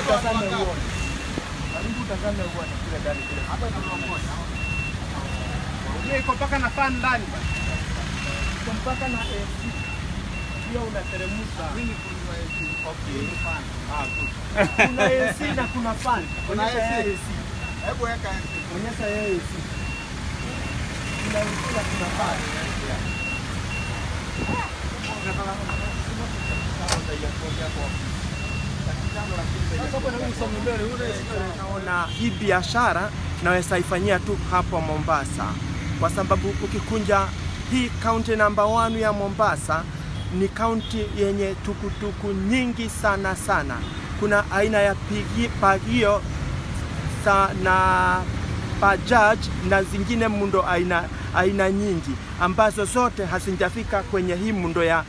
utazame uone. Karibu utazame uone kile ndani kile. Hapa Hiyo iko mpaka na fan ndani bana. Iko mpaka na AC. Hiyo unateremsha. Okay. Ah, good. Kuna AC na kuna fan. Kuna Onyesha AC. yeye AC. Hebu weka Onyesha yeye AC. Kuna AC na kuna fan. Naona hii biashara naweza ifanyia tu hapo Mombasa, kwa sababu ukikunja hii kaunti namba 1 ya Mombasa ni kaunti yenye tukutuku nyingi sana sana. Kuna aina ya pigi, pagio sa, na bajaj na zingine mundo aina, aina nyingi ambazo zote hazijafika kwenye hii mundo ya,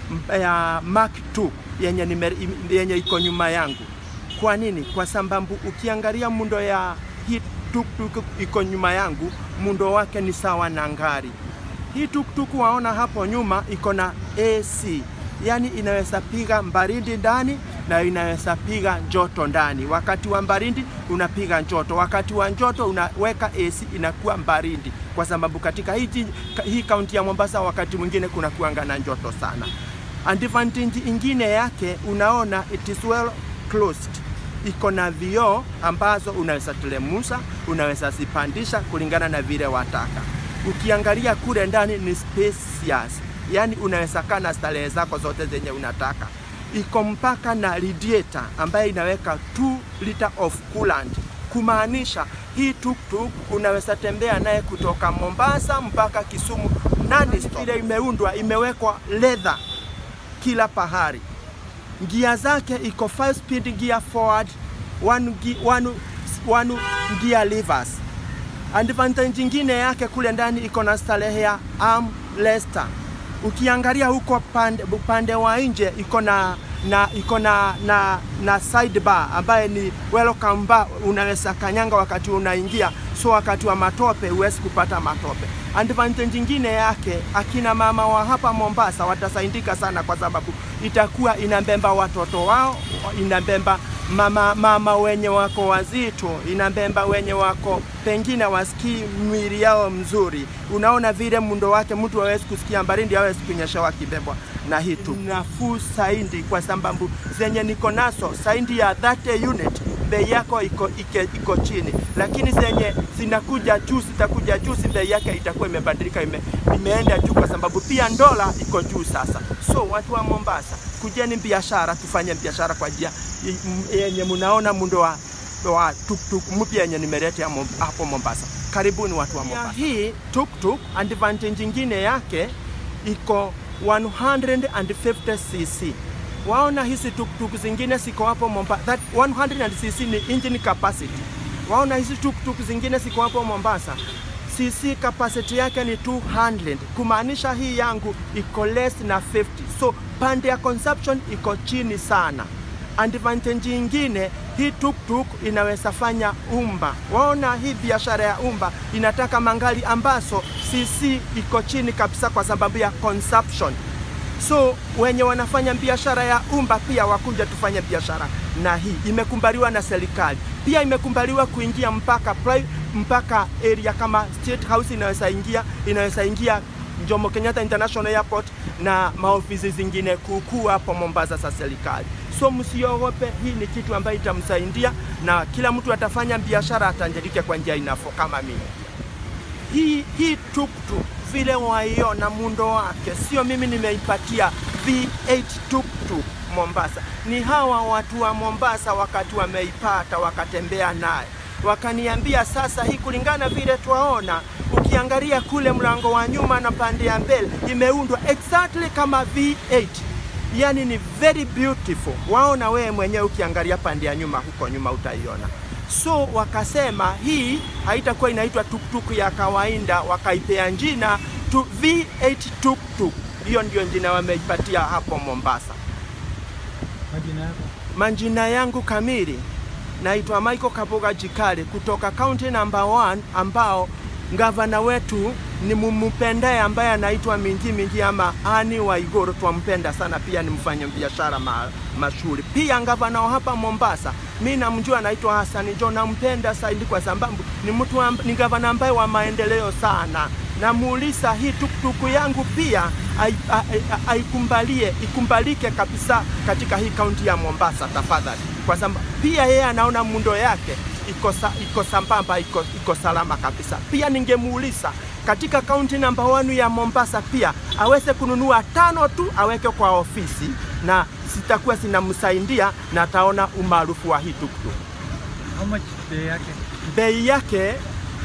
ya Mark 2 yenye, nime- yenye iko nyuma yangu. Kwa nini? Kwa sababu ukiangalia mundo ya hii tuktuk iko nyuma yangu, mundo wake ni sawa na ngari. Hii tuktuk waona hapo nyuma iko na AC, yani inaweza piga baridi ndani na inaweza piga joto ndani. Wakati wa baridi unapiga joto, wakati wa joto unaweka AC inakuwa baridi, kwa sababu katika hii, ji- hii kaunti ya Mombasa wakati mwingine kuna kuanga na joto sana. Advantage ingine yake unaona it is well closed iko na vioo ambazo unaweza telemusa, unaweza zipandisha kulingana na vile wataka. Ukiangalia kule ndani ni spacious, yani unaweza kaa na starehe zako zote zenye unataka. Iko mpaka na radiator ambayo inaweka 2 liter of coolant, kumaanisha hii tuktuk unaweza tembea naye kutoka Mombasa mpaka Kisumu nani stop. Ile imeundwa imewekwa leather kila pahari gia zake iko 5 speed gear forward one, gi- one, one gear levers. Advantage nyingine yake kule ndani iko na starehe ya armrest. Ukiangalia huko pande, upande wa nje iko na na iko na, na, na sidebar ambaye ni welcome bar, unaweza kanyanga wakati unaingia, so wakati wa matope huwezi kupata matope. Advantage nyingine yake, akina mama wa hapa Mombasa watasaidika sana, kwa sababu itakuwa inabemba watoto wao, inabemba mama, mama wenye wako wazito, inabemba wenye wako pengine wasikii mwili yao mzuri. Unaona vile mundo wake, mtu hawezi kusikia baridi, hawezi kunyeshewa kibebwa na hii tu nafuu saindi, kwa sababu zenye niko nazo saindi ya 30 unit bei yako iko, ike, iko chini, lakini zenye zinakuja juu zitakuja juu, si bei yake itakuwa imebadilika, ime, imeenda juu, kwa sababu pia dola iko juu sasa. So watu wa Mombasa, kujeni biashara, tufanye biashara kwa njia i- m- yenye munaona mundo wa wa tuktuk mpya yenye nimeleta Mom- hapo Mombasa. Karibuni watu wa Mombasa. Hii tuktuk advantage nyingine yake iko 150 cc. Waona hizi tuktuk zingine ziko hapo Mombasa. That 100 cc ni engine capacity. Waona hizi tuktuk zingine ziko hapo Mombasa. cc capacity yake ni 200 kumaanisha hii yangu iko less na 50 so pande ya consumption iko chini sana advantage ingine hii tuktuk inaweza fanya umba waona hii biashara ya umba inataka mangali ambazo cc iko chini kabisa kwa sababu ya consumption so wenye wanafanya biashara ya umba pia wakuja tufanye biashara na hii imekumbaliwa na serikali pia imekumbaliwa kuingia mpaka pri- mpaka area kama State House inaweza ingia inaweza ingia Jomo Kenyatta International Airport na maofisi zingine kuukuu hapo Mombasa za serikali. So msiogope, hii ni kitu ambayo itamsaidia na kila mtu atafanya biashara atajirike kwa njia inafo kama mimi hii hii tuktuk vile waiona muundo wake, sio mimi nimeipatia V8 tuktuk Mombasa, ni hawa watu wa Mombasa wakati wameipata wakatembea naye wakaniambia, sasa hii kulingana vile twaona, ukiangalia kule mlango wa nyuma na pande ya mbele imeundwa exactly kama V8 yani ni very beautiful. Waona wewe mwenyewe ukiangalia pande ya nyuma huko nyuma utaiona. So wakasema hii haitakuwa inaitwa tuktuk ya kawaida, wakaipea jina tu V8 tuktuk. Hiyo ndio jina wameipatia hapo Mombasa. Majina yako? Majina yangu kamili naitwa Michael Kaboga Jikale kutoka county number 1 ambao gavana wetu ni mumpendaye ambaye anaitwa Mingi Mingi ama Ani Waiguru, twampenda sana, pia ni mfanya biashara ma, mashuhuri. Pia gavana wa hapa Mombasa mi namjua anaitwa Hassan Joho, nampenda zaidi kwa sababu ni mtu amb- ni gavana ambaye wa maendeleo sana. Namuuliza hii tuktuku yangu pia ai- ai- ai- aikumbalie ikumbalike kabisa katika hii kaunti ya Mombasa tafadhali, kwa sababu pia yeye anaona mundo yake iko, sa, iko sambamba iko, iko salama kabisa. Pia ningemuuliza katika kaunti namba 1 ya Mombasa pia aweze kununua tano tu aweke kwa ofisi na zitakuwa zinamsaidia na ataona umaarufu wa hii tuktuk. How much bei yake? Bei yake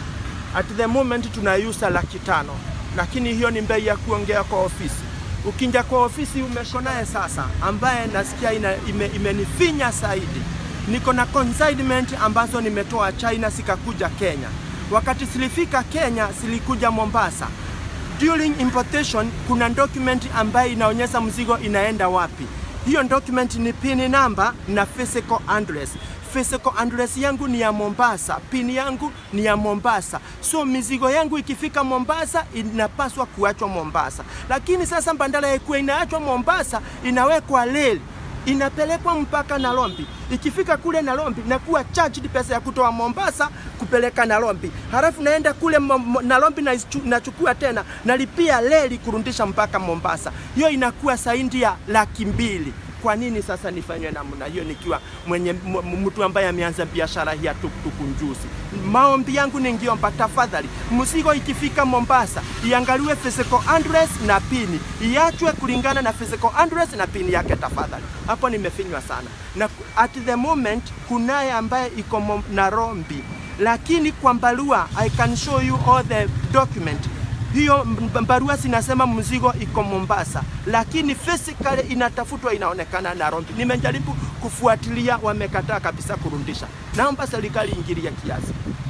at the moment tunaiuza laki tano, lakini hiyo ni bei ya kuongea kwa ofisi. Ukinja kwa ofisi umeko naye sasa, ambaye nasikia ina, ime, imenifinya zaidi. Niko na consignment ambazo nimetoa China zikakuja Kenya. Wakati zilifika Kenya zilikuja Mombasa. During importation kuna document ambayo inaonyesha mzigo inaenda wapi. Hiyo document ni pin number na physical address. Physical address yangu ni ya Mombasa, pin yangu ni ya Mombasa. So mizigo yangu ikifika Mombasa inapaswa kuachwa Mombasa, lakini sasa badala ya kuwa inaachwa Mombasa inawekwa reli inapelekwa mpaka Nairobi. Ikifika kule Nairobi nakuwa charged pesa ya kutoa Mombasa kupeleka Nairobi, halafu naenda kule Mo- Mo- Nairobi na nachukua tena nalipia reli kurudisha mpaka Mombasa. Hiyo inakuwa zaidi ya laki mbili. Kwa nini sasa nifanywe namna hiyo nikiwa mwenye m- m- mtu ambaye ameanza biashara hii ya tuktuku njuzi? Maombi yangu ningiomba tafadhali, mzigo ikifika Mombasa iangaliwe physical address na pini, iachwe kulingana na physical address na pini yake tafadhali. Hapo nimefinywa sana, na at the moment kunaye ambaye iko Mo- Nairobi, lakini kwa barua I can show you all the document hiyo m- barua zinasema mzigo iko Mombasa, lakini physically inatafutwa inaonekana Nairobi. Nimejaribu kufuatilia, wamekataa kabisa kurudisha. Naomba serikali ingilie kiasi.